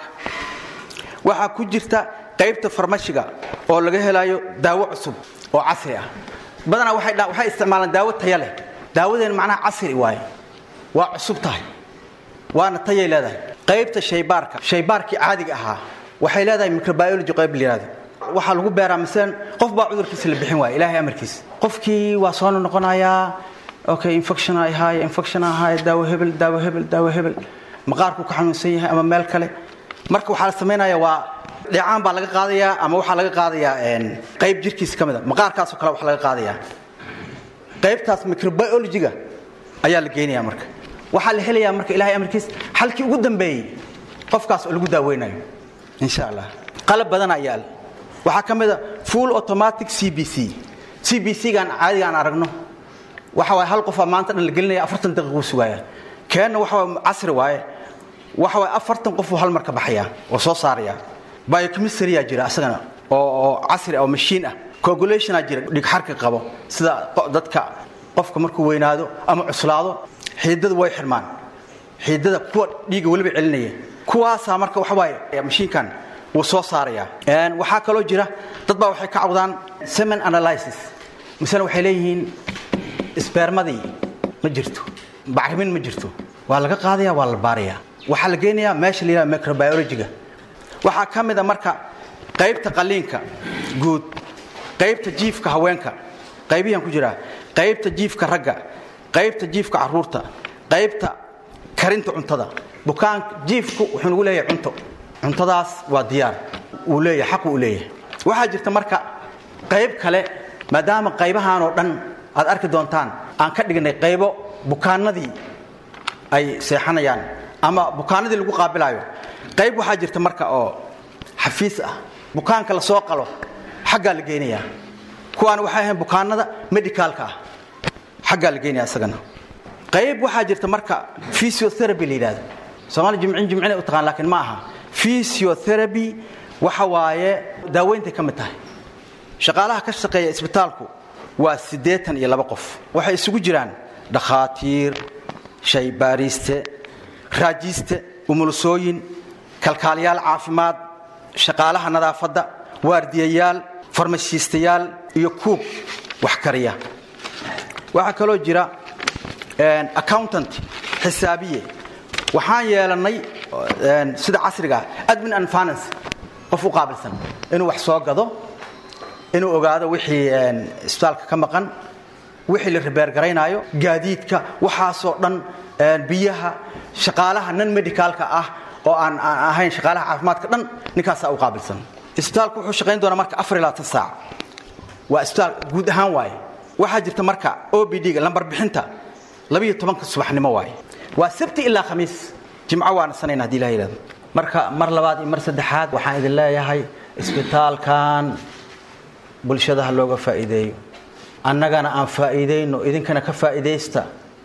S8: waxaa ku jirta qaybta farmashiga oo laga helayo daawo cusub oo casri ah badanaa waxay isticmaalaan daawo taya leh daawadeen macnaha casri waaye waa cusub tahay waana tayay leedahay qaybta shaybaarka shaybaarkii caadiga ahaa waxay leedahay microbiology qayb la yihahdo waxaa lagu beeraa masalan qof baa cudurkiisa la bixin waaya ilaahay amarkiisa qofkii waa soo noqonayaa okay infection ay haaya infection ahaaya daawo hebel daawo hebel daawo hebel maqaarku ka xanuunsan yahay ama meel kale marka waxaa la samaynaya waa dheecaan baa laga qaadayaa ama waxaa laga qaadayaa qayb jirkiisa ka mid a maqaarkaasoo kale wax laga qaadayaa qaybtaas microbiologyga ayaa la geynayaa marka waxaa la helayaa marka ilahay amarkiis halkii ugu dambeeyey qofkaas oo lagu daaweynayo insha allah qalab badanaa yaal waxaa ka mid a full automatic c b c c b c gaan caadiga aan aragno waxa waaye hal qofaa maanta dhan la gelinaya afartan daqiiquu sugaaya keenna waxa waa casri waaye waxa waaye afartan qofuu hal mar ka baxaya oo soo saaraya biochemistry-yaa jira asagana oo oo casri oo mashiin ah coagulationaa jira dhigxarka qabo sida dadka qofka markuu weynaado ama cuslaado xiidada way xirmaan xiidada kuwa dhiiga weliba celinaya kuwaasaa marka waxa waaye mashiinkan wuu soo saarayaa waxaa kaloo jira dad baa waxay ka cawdaan semen analysis masale waxay leeyihiin sbermadii ma jirto bacrimin ma jirto waa laga qaadaya waa la baaraya waxaa la geynayaa meesha la yidhaha microbiologyga waxaa ka mid a marka qaybta qaliinka guud qaybta jiifka haweenka qaybihian ku jiraa qaybta jiifka ragga qaybta jiifka caruurta qaybta karinta cuntada bukaanka jiifku wuxuu nagu leeyahay cunto cuntadaas waa diyaar uu leeyahay xaqu uu leeyahay waxaa jirta marka qayb kale maadaama qaybahan oo dhan aad arki doontaan aan ka dhignay qaybo bukaanadii ay seexanayaan ama bukaanadii lagu qaabilaayo qayb waxaa jirta marka oo xafiis ah bukaanka la soo qalo xaggaa la geynayaa kuwaan waxay ahayn bukaanada medicaalka ah xaggaa la geynaya isagana qayb waxaa jirta marka physiotherapy la yidhahdo soomaali jimcin jimcinay u taqaan laakiin ma aha physiotherapy waxa waaye daaweyntay ka mid tahay shaqaalaha ka shaqeeya isbitaalku waa siddeetan iyo laba qof waxay isugu jiraan dhakhaatiir shaybaariiste raajiiste umulusooyin kalkaaliyaal caafimaad shaqaalaha nadaafadda waardiyayaal farmashiistayaal iyo kuub wax kariya waxaa kaloo jira accountant xisaabiye waxaan yeelannay sida casriga admin and finance qof u qaabilsan inuu wax soo gado inuu ogaado wixii isbitaalka ka maqan wixii la ribeergaraynaayo gaadiidka waxaasoo dhan biyaha shaqaalaha nan medicaalka ah oo aan aan ahayn shaqaalaha caafimaadka dhan ninkaasaa u qaabilsan isbitaalku wuxuu shaqayn doonaa marka afar ilaa tan saac waa isbitaal guud ahaan waaye waxaa jirta marka o b d-ga lambar bixinta labiyo tobanka subaxnimo waaye waa sabti ilaa khamiis jimco waa nasanayna hadii ilaha yidhahdo marka mar labaad iyo mar saddexaad waxaan idin leeyahay isbitaalkan bulshada ha looga faa'iideeyo annagana aan faa'iidayno idinkana ka faa'iidaysta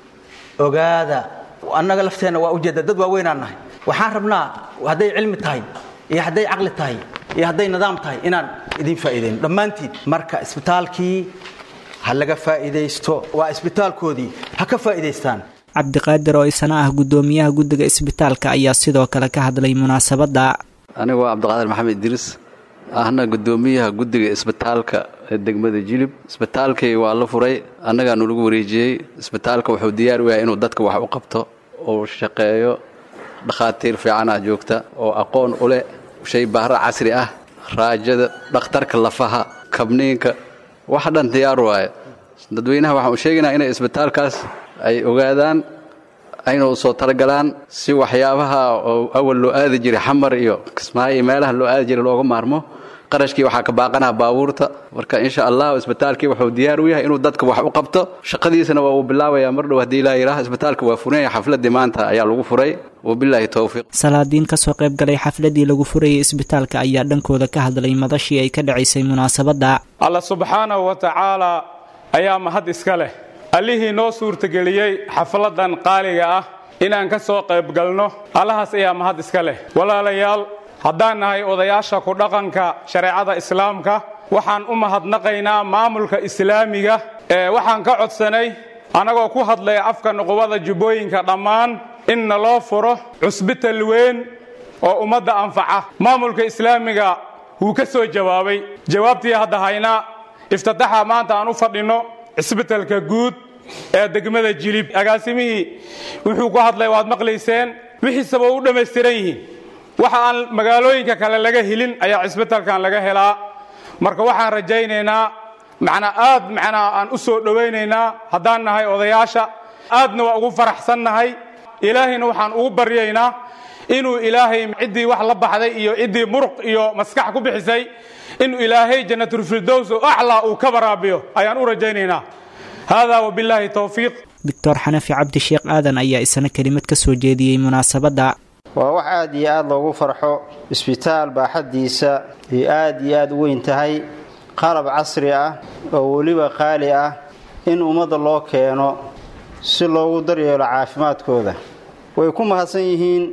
S8: ogaada annaga lafteenna waa ujeedda dad waaweynaan nahay waxaan rabnaa hadday cilmi tahay iyo hadday caqli tahay iyo hadday nidaam tahay inaan idin faa'iidayno dhammaantiin marka isbitaalkii ha laga faa'iidaysto waa isbitaalkoodii ha ka faa'iidaystaan
S2: cabdiqaadir oo isana ah guddoomiyaha guddiga isbitaalka ayaa sidoo kale ka hadlay munaasabadda
S9: anigu waa cabdiqaadir maxamed idriis ahna guddoomiyaha guddiga isbitaalka ee degmada jilib isbitaalkii waa la furay annagaanu lagu wareejiyey isbitaalka wuxuu diyaar u yahay inuu dadka wax u qabto uu shaqeeyo dhakhaatiir fiicanah joogta oo aqoon u leh shay baahro casri ah raajada dhakhtarka lafaha kabniinka wax dhan diyaar waaye dadweynaha waxaan u sheegaynaa inay isbitaalkaas ay ogaadaan ayna u soo talagalaan si waxyaabaha oo awal loo aadi jiray xamar iyo kismaayo iyo meelaha loo aadi jiray looga maarmo qarashkii waxaa ka baaqanaha baabuurta marka insha allah isbitaalkii wuxuu diyaar u yahay inuu dadka wax u qabto shaqadiisana waa uu bilaabayaa mar dhow haddii ilaa yidhaah isbitaalka waa furan yahay xafladii maanta ayaa lagu furay wabilaahi towfiiq
S2: salaadiin kasoo qayb galay xafladii lagu furayay isbitaalka ayaa dhankooda ka hadlay madashii ay ka dhacaysay munaasabadda
S10: alla subxaanahu wa tacaala ayaa mahad iska leh allihii noo suurtageliyey xafladan qaaliga ah inaan ka soo qayb galno allahaas ayaa mahad iska leh walaalayaal haddaan nahay odayaasha ku dhaqanka shareecada islaamka waxaan u mahadnaqaynaa maamulka islaamiga ee waxaan ka codsanay annagoo ku hadlaya afka nuqubada jubbooyinka dhammaan in naloo furo cusbital weyn oo ummadda anfaca maamulka islaamiga wuu ka soo jawaabay jawaabtii hadda haynaa iftitaxa maanta aan u fadhinno cisbitalka guud ee degmada jilib agaasimihii wuxuu ku hadlay waad maqlayseen wixiisaba u dhammaystiran yihiin waxa aan magaalooyinka kale laga helin ayaa cisbitalkan laga helaa marka waxaan rajaynaynaa macnaa aad macnaa aan u soo dhowaynaynaa haddaan nahay odayaasha aadna waa ugu faraxsannahay ilaahayna waxaan ugu baryaynaa inuu ilaahay ciddii wax la baxday iyo ciddii muruq iyo maskax ku bixisay inuu ilaahay janatulfirdows oo aclaa uu ka baraabiyo ayaan u rajaynaynaa haadaa wabilaahi towfiiq
S2: doctor xanafi cabdi sheekh aadan ayaa isana kelimad ka soo jeediyey munaasabadda
S11: waa wax aad iyo aad loogu farxo isbitaal baaxaddiisa iyo aad iyo aad u weyn tahay qalab casri ah oo weliba qaali ah in ummadda loo keeno si loogu daryeelo caafimaadkooda way ku mahadsan yihiin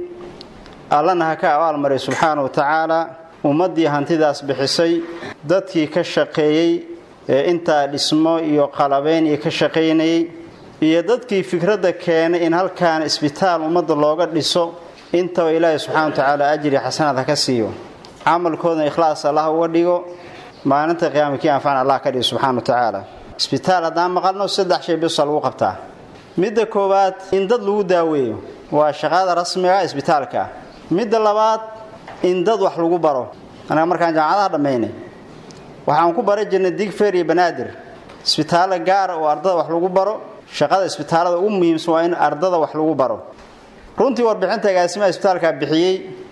S11: allana ha ka abaalmaray subxaana wa tacaala ummaddii hantidaas bixisay dadkii ka shaqeeyey ee intaa dhismo iyo qalabayn iyo ka shaqaynayay iyo dadkii fikradda keenay in halkaan isbitaal ummadda looga dhiso intaba ilaahay subxana wa tacaala ajri xasanaad ha ka siiyo camalkoodna ikhlaas allah uga dhigo maalinta qiyaama kii anfacna allah ka dhigo subxana wa tacaala isbitaal haddaan maqalno saddex shay bisa lagu qabtaa midda koowaad in dad lagu daaweeyo waa shaqada rasmiga isbitaalka midda labaad in dad wax lagu baro anaga markaan jaamacadaha dhammaynay waxaan ku bara jirnay digfer iyo banaadir isbitaallo gaara oo ardada wax lagu baro shaqada isbitaallada ugu muhiimsan waa in ardada wax lagu baro runtii warbixinta agaasimaha isbitaalkaa bixiyey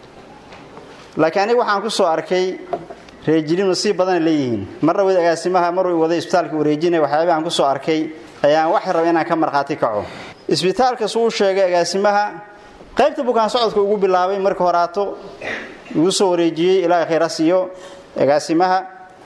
S11: laakiin aniga waxaan ku soo arkay reejilin nasiib badana leeyihiin marna wed agaasimaha maruu waday isbitaalka wareejinaya waxyaabih aan ku soo arkay ayaan wax raba inaan ka markhaati kaco isbitaalkas uu sheegay agaasimaha qaybta bukaan socodka ugu bilaabay marka horaato igu soo wareejiyey ilaahay khayra siiyo agaasimaha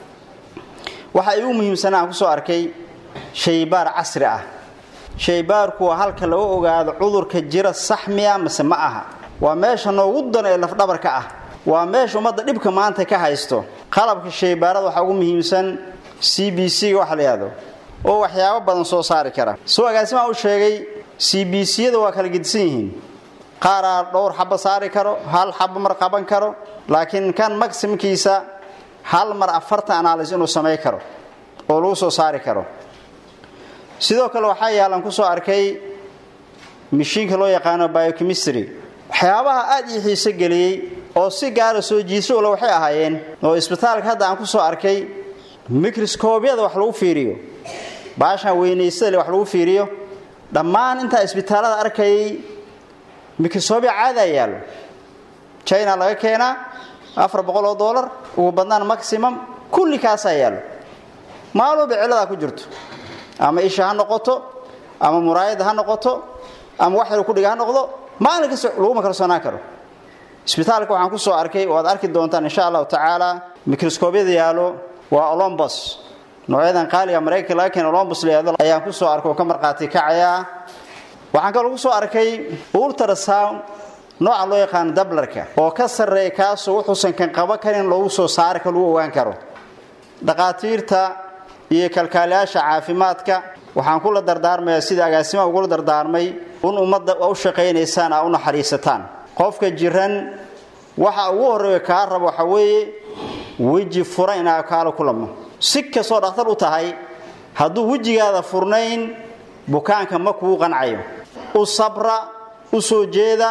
S11: waxa igu muhiimsanaa aan ku soo arkay shaybaar casri ah shaybaarku waa halka lagu ogaado cudurka jira sax miya mase ma aha waa meesha noogu dan ee lafdhabarka ah waa meesha ummadda dhibka maanta ka haysto qalabka shaybaarada waxaa ugu muhiimsan c b c ga waxa la yihahdo oo waxyaabo badan soo saari kara soo agaasimaa u sheegay c b c yada waa kala gedisan yihiin qaaraa dhowr xabo saari karo hal xabo mar qaban karo laakiin kan maximkiisa hal mar afartan analys inuu samay karo oo lagu soo saari karo sidoo kale waxaa yaalan ku soo arkay mishiinka loo yaqaano biochemistry waxyaabaha aad ii xiiso geliyey oo si gaara soo jiiso ule waxay ahaayeen oo isbitaalka hadda aan ku soo arkay microscoobyada wax lagu fiiriyo baashan weynaysada wax lagu fiiriyo dhammaan intaa isbitaallada arkayay microscobya caadaa yaallo china laga keenaa afar boqol oo dollar ugu badnaan maximum kulli kaasaa yaallo maaluba cilladaa ku jirto ama isha ha noqoto ama muraayada ha noqoto ama wax yar ku dhiga ha noqdo maalin kasta laguma kalsoonaan karo isbitaalka waxaan ku soo arkay oo aad arki doontaan insha allahu tacaala microscoobyada yaalo waa olombos noocyadan qaaliga maraykanka laga keena olombos layado ayaan ku soo arkay oo ka markhaati kacayaa waxaan kaloo ku soo arkay ultrasound nooca loo yaqaano dablarka oo ka sarreeya kaasoo wuxuusan kan qaba karin loogu soo saari karo lagu ogaan karo dhaqaatiirta iyo kalkaaliyaasha caafimaadka waxaan kula dardaarmayaa sida agaasimaha ugula dardaarmay in ummadda u shaqaynaysaan aa u naxariisataan qofka jiran waxa ugu horreeya kaa rabo waxa weeye weji furan inaa kaala kulamo si kastoo dhakhtar u tahay hadduu wejigaada furnayn bukaanka ma kuu qancayo u sabra u soo jeeda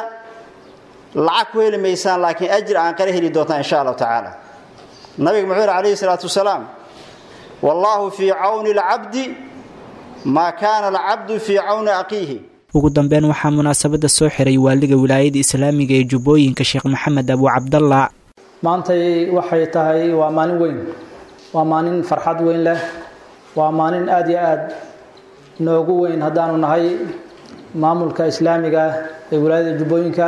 S11: lacag ku heli maysaan laakiin ajir aan qala heli doontaan insha allahu tacaala nabiga muxuu yidhi calayhi salaatu wasalaam wallaahu fii cawni alcabdi maa kaana alcabdu fii cawni aqiihi
S2: ugu dambeyn waxaa munaasabadda soo xiray waaliga wilaayada islaamiga ee jubbooyinka sheekh maxamed abu cabdalla
S12: maantay waxay tahay waa maalin weyn waa maalin farxad weyn leh waa maalin aada iyo aad noogu weyn haddaanu nahay maamulka islaamiga ee wilaayada jubbooyinka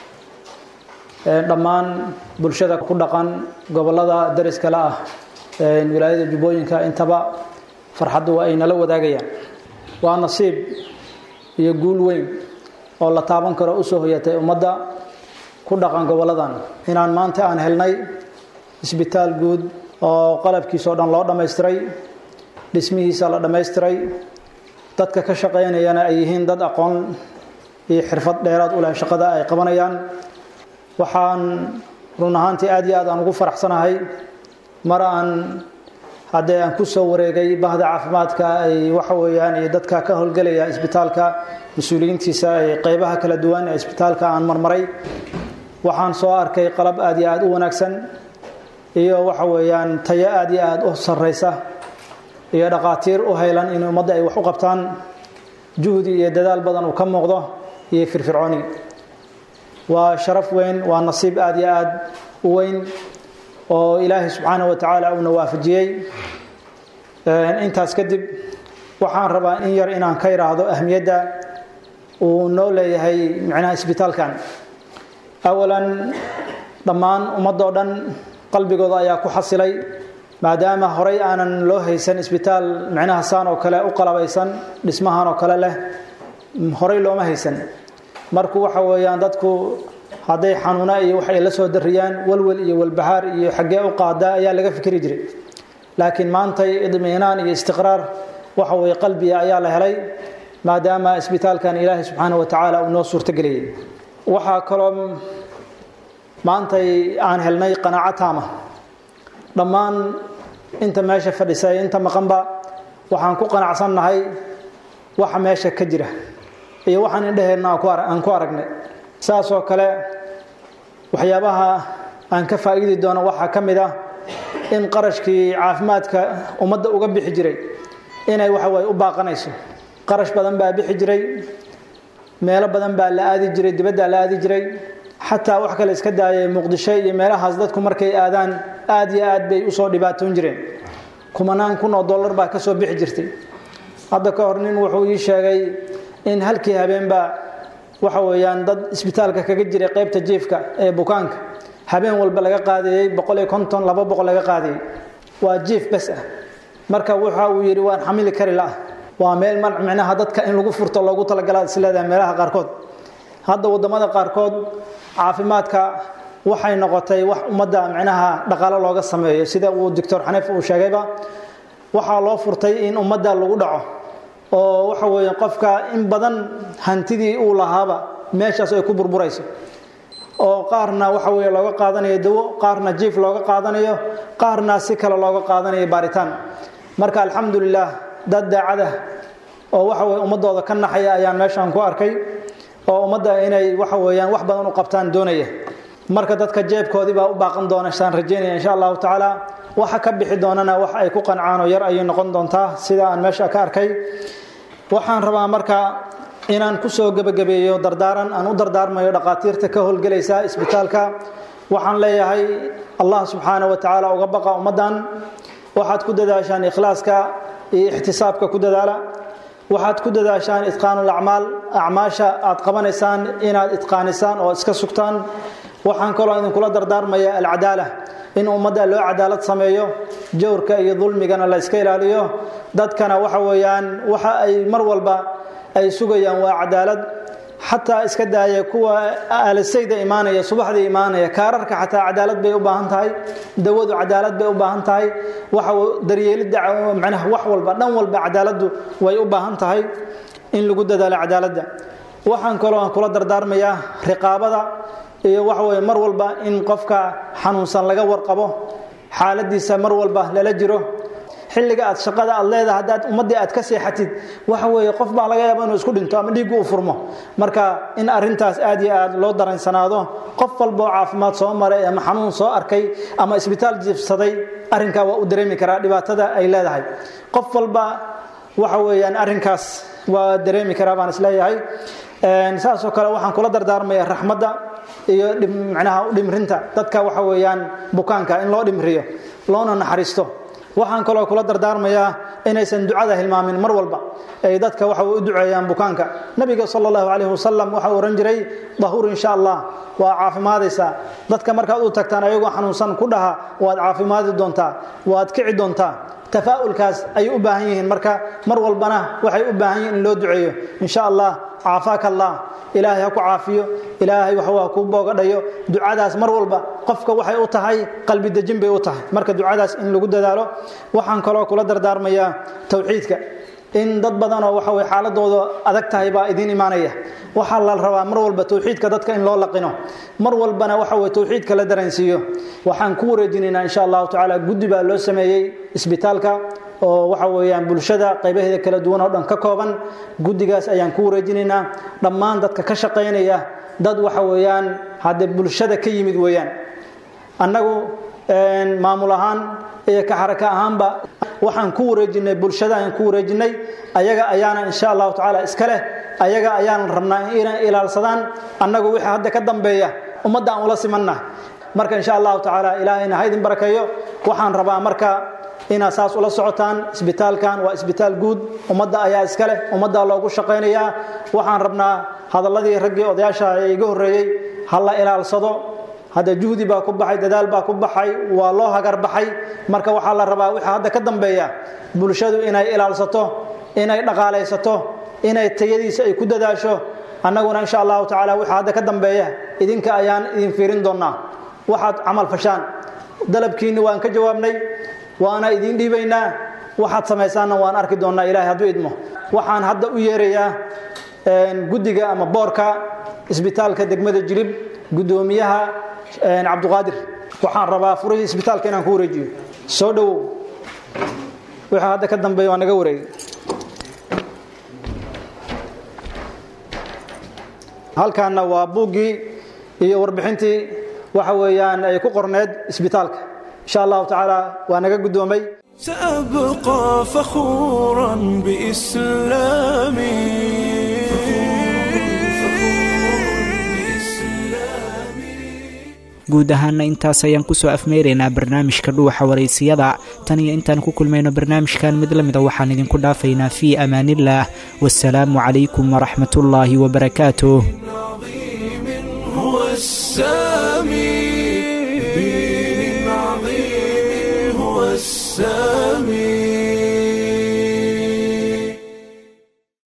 S12: dhammaan bulshada ku dhaqan gobolada dariskale ah wilaayada jubbooyinka intaba farxaddu waa ay nala wadaagayaan waa nasiib iyo guul weyn oo la taaban karo usoo hoyatay ummadda ku dhaqan goboladan inaan maanta aan helnay isbitaal guud oo qalabkiisao dhan loo dhammaystiray dhismihiisa la dhammaystiray dadka ka shaqaynayana ay yihiin dad aqoon iyo xirfad dheeraad u leh shaqada ay qabanayaan waxaan run ahaantii aad iyo aad aan ugu faraxsanahay mar aan haddee aan ku soo wareegay bahda caafimaadka ay waxa weeyaan iyo dadka ka howlgelaya isbitaalka mas-uuliyiintiisa ay qeybaha kala duwan ee isbitaalka aan marmaray waxaan soo arkay qalab aad iyo aad u wanaagsan iyo waxa weeyaan tayo aad iyo aad u sarreysa iyo dhaqaatiir u haylan in ummadda ay wax u qabtaan juhdi iyo dadaal badan uu ka muuqdo iyo firfircooni waa sharaf weyn waa nasiib aad iyo aad u weyn oo ilaahay subxaana wa tacaala uuna waafajiyey intaas kadib waxaan rabaa in yar inaan ka idhaahdo ahmiyadda uu noo leeyahay micnaha isbitaalkan awalan dhammaan ummadoo dhan qalbigooda ayaa ku xasilay maadaama horay aanan loo haysan isbitaal micnaha saan oo kale u qalabaysan dhismahan oo kale leh horay looma haysan marku waxa weeyaan dadku hadday xanuuna iyo wax ay la soo dariyaan walwal iyo walbahaar iyo xaggee u qaadaa ayaa laga fikri jiray laakiin maantay idmiinaan iyo istiqraar waxa weye qalbiga ayaa la helay maadaama isbitaalkan ilaahay subxaana wa tacaala uu noo suurtogeliyey waxaa kaloo maantay aan helnay qanaaco taama dhammaan inta meesha fadhisa inta maqanba waxaan ku qanacsannahay waxa meesha ka jira iyo waxaan indhaheenna aan ku aragnay saasoo kale waxyaabaha aan ka faa'iidi doono waxaa ka mid ah in qarashkii caafimaadka ummadda uga bixi jiray inay waxaway u baaqanayso qarash badan baa bixi jiray meelo badan baa la aadi jiray dibaddaa la aadi jiray xataa wax kale iska daayay muqdisho iyo meelahaas dadku markay aadaan aad iyo aad bay usoo dhibaatoon jireen kumanaan kun oo dollar baa ka soo bixi jirtay hadda ka hor nin wuxuu ii sheegay in halkii habeenba waxa weeyaan dad isbitaalka kaga jiray qaybta jiifka ee bukaanka habeen walba laga qaadayey boqol iyo konton laba boqol laga qaadayey waa jiif bes ah marka waxa uu yidhi waan xamili kari la waa meel micnaha dadka in lagu furto loogu talagala isleedahay meelaha qaarkood hadda waddamada qaarkood caafimaadka waxay noqotay wax ummadda micnaha dhaqaalo looga sameeyo sida uu doctor xaniif uu sheegayba waxaa loo furtay in ummadda lagu dhaco oo waxa weeye qofka in badan hantidii uu lahaaba meeshaas ay ku burburayso oo qaarna waxa weeye looga qaadanayo dawo qaarna jiif looga qaadanayo qaarna si kale looga qaadanayo baaritaan marka alxamdulilah dad daacada oo waxa weye ummadooda ka naxaya ayaan meeshaan ku arkay oo ummadda inay waxa weeyaan wax badan u qabtaan doonaya marka dadka jeebkoodii baa u baaqan doona saan rajeynaya insha allahu tacaala waxa ka bixi doonana wax ay ku qancaan oo yar ayay noqon doontaa sida aan meesha ka arkay waxaan rabaa marka inaan kusoo gebagabeeyo dardaaran aan u dardaarmayo dhaqaatiirta ka howlgelaysa isbitaalka waxaan leeyahay allah subxaana wa tacaala uga baqa ummaddan waxaad ku dadaashaan ikhlaaska iyo ixtisaabka ku dadaala waxaad ku dadaashaan itqaanulacmaal acmaasha aad qabanaysaan inaad itqaanisaan oo iska sugtaan waxaan kaloo idinkula dardaarmaya alcadaala in ummadda loo cadaalad sameeyo jawrka iyo dulmigana la iska ilaaliyo dadkana waxa weeyaan waxa ay mar walba ay sugayaan waa cadaalad xataa iska daaya kuwa aalasayda imaanaya subaxdii imaanaya kaararka xataa cadaalad bay u baahan tahay dawadu cadaalad bay u baahan tahay waxa daryeelidda macnaha wax walba dhan walba cadaaladdu way u baahan tahay in lagu dadaalo cadaaladda waxaan kaloo aan kula dardaarmayaa riqaabada iyo waxa weeye mar walba in qofka xanuunsan laga warqabo xaaladiisa mar walba lala jiro xilliga aad shaqada aad leedahay haddaad ummaddii aad ka seexatid waxa weeye qof baa laga yaaba inuu isku dhinto ama dhiiggu u furmo marka in arrintaas aad iyo aad loo daransanaado qof walba oo caafimaad soo maray ama xanuun soo arkay ama isbitaal jiifsaday arrinkaa waa u dareemi karaa dhibaatada ay leedahay qof walba waxa weeyaan arrinkaas waa dareemi karaa baan isleeyahay saasoo kale waxaan kula dardaarmaya raxmadda iyo manaha dhimrinta dadka waxa weeyaan bukaanka in loo dhimriyo loona naxariisto waxaan kaloo kula dardaarmayaa inaysan ducada hilmaamin mar walba ay dadka waxa u duceeyaan bukaanka nabiga sal allahu calayhi wasalam waxa uu ohan jiray dahuur insha allah waa caafimaadaysaa dadka markaad u tagtaan ayagoo xanuunsan ku dhaha waad caafimaadi doontaa waad kici doontaa tafaa'ulkaas ayay u baahan yihiin marka mar walbana waxay u baahan yihiin in loo duceeyo insha allah caafaaka allah ilaahay ha ku caafiyo ilaahay waxwaa kuu boogadhayo ducadaas mar walba qofka waxay u tahay qalbi dejin bay u tahay marka ducadaas in lagu dadaalo waxaan kaloo kula dardaarmayaa towxiidka in dad badanoo waxa weye xaaladooda adag tahay baa idiin imaanaya waxaa la rabaa mar walba towxiidka dadka in loo laqino mar walbana waxa weye towxiidka la dareensiiyo waxaan ku wareejinaynaa insha allahu tacaala guddi baa loo sameeyey isbitaalka oo waxa weeyaan bulshada qaybaheeda kala duwan oo dhan ka kooban guddigaas ayaan ku wareejinaynaa dhammaan dadka ka shaqaynaya dad waxa weeyaan hadde bulshada ka yimid weeyaan annagu maamul ahaan iyo ka xaraka ahaanba waxaan ku wareejinay bulshada ayaan ku wareejinay ayaga ayaana insha allahu tacaala iska leh ayaga ayaan rabnaa inay ilaalsadaan annagu wixii hadda ka dambeeya ummadda aan ula simanna marka insha allahu tacaala ilaahayna ha idin barakeeyo waxaan rabaa marka inaad saas ula socotaan isbitaalkan waa isbitaal guud ummadda ayaa iska leh ummadda loogu shaqaynayaa waxaan rabnaa hadalladii raggii odayaasha ee iga horreeyey ha la ilaalsado hadda juhdi baa ku baxay dadaal baa ku baxay waa loo hagar baxay marka waxaa la rabaa wixii hadda ka dambeeya bulshadu inay ilaalsato inay dhaqaalaysato inay tayadiisa ay ku dadaasho annaguna insha allahu tacaala wixii hadda ka dambeeya idinka ayaan idin fiirin doonnaa waxaad camal fashaan dalabkiinni waan ka jawaabnay waana idiin dhiibaynaa waxaad samaysaanna waan arki doonnaa ilahay hadduu idmo waxaan hadda u yeerayaa guddiga ama boorka isbitaalka degmada jilib guddoomiyaha cabduqaadir waxaan rabaa furihii isbitaalka inaan ku wareejiyo soo dhowow wixii hadda ka dambeeya waa naga wareegay halkaanna waa buuggii iyo warbixintii waxa weeyaan ay ku qorneed isbitaalka insha allahu tacaala waa naga guddoomay
S1: سأبقى فخورا بإسلامي
S2: guud ahaana intaas ayaan kusoo afmeeraynaa barnaamijka dhuuxa waraysiyada tan iyo intaan ku kulmayno barnaamijkan mid la mida waxaan idinku dhaafaynaa fii amaaniillaah wasalaamu calaykum waraxmatullaahi wabarakaatuh
S1: هو السامي